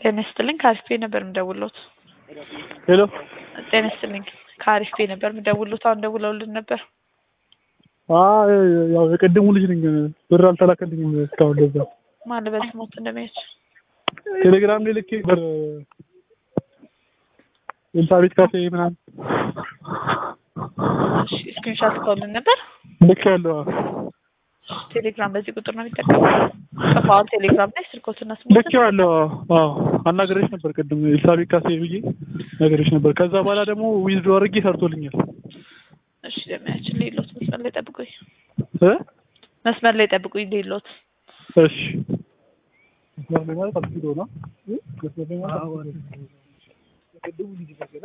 ጤና ይስጥልኝ ከአሪፍ ቤት ነበር የምደውልዎት። ሄሎ ጤና ይስጥልኝ ከአሪፍ ቤት ነበር የምደውልዎት። አሁን ደውለውልን ነበር። አይ ያው የቀደሙ ልጅ ነኝ ብር አልተላከልኝም እስካሁን ለዛ ማን ልበል ስሞት እንደሚያች ቴሌግራም ላይ ልኬ ብር ኤልሳቤት ካፌ ምናምን እሺ ስክሪንሻት ልከውልን ነበር። ልክ ያለው ቴሌግራም በዚህ ቁጥር ነው የሚጠቀመው። ጽፈዋል ቴሌግራም ላይ ስልኮትና ስሞት ልክ ያለው አዎ አናገረች ነበር ቅድም ኤልሳቤት ካፌ ብዬ ነገረች ነበር። ከዛ በኋላ ደግሞ ዊዝዶ አድርጌ ሰርቶልኛል። እሺ ለሚያችን ሌሎት መስመር ላይ ጠብቁኝ፣ እ መስመር ላይ ጠብቁኝ ሌሎት እሺ መስመር ላይ ማለት አልፊዶ ነው መስመር ላይ ማለት የቀደሙ ልጅ ነገር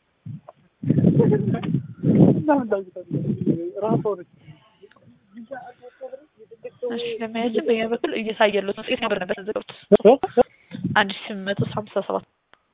እሺ ለሚያችን በኛ በኩል እየታየሉት ነው። ሴት ነበር ነበር ተዘጋሁት አንድ ሺህ ስምንት መቶ ሀምሳ ሰባት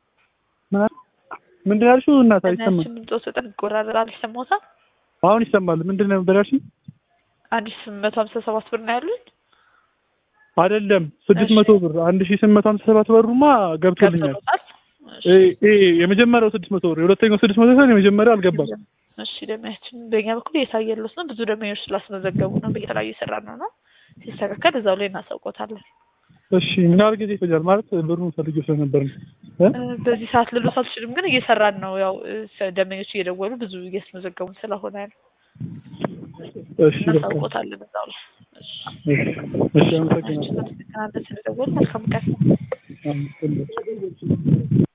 ምንድን ነው ያልሽው? እናት አይሰማም። ለሚያችን ድምፆት በጣም ይቆራረጣል። ይሰማዎታል? አሁን ይሰማል። ምንድን ነው ነበር ያልሽኝ? አንድ ሺህ ስምንት መቶ ሀምሳ ሰባት ብር ነው ያሉኝ። አይደለም ስድስት መቶ ብር አንድ ሺህ ስምንት መቶ ሀምሳ ሰባት ብሩማ ገብቶልኛል። ገብቶታል? ይሄ የመጀመሪያው ስድስት መቶ ብር የሁለተኛው ስድስት መቶ ሳይሆን የመጀመሪያው አልገባም። እሺ ደሚያችን በእኛ በኩል እየታየሉት ነው። ብዙ ደንበኞች ስላስመዘገቡ ነው በየተለያዩ የሰራ ነው ነው ሲስተካከል እዛው ላይ እናሳውቆታለን። እሺ ምን ያህል ጊዜ ይፈጃል? ማለት ብሩን ፈልጌው ስለነበር ነው። በዚህ ሰዓት ልሎት አልችልም፣ ግን እየሰራን ነው። ያው ደንበኞች እየደወሉ ብዙ እያስመዘገቡ ስለሆነ ነው እሺ በቃ እናሳውቆታለን እዛው ላይ። እሺ እሺ አመሰግናለሁ። ስለደወሉ መልካም ቀን። አመሰግናለሁ።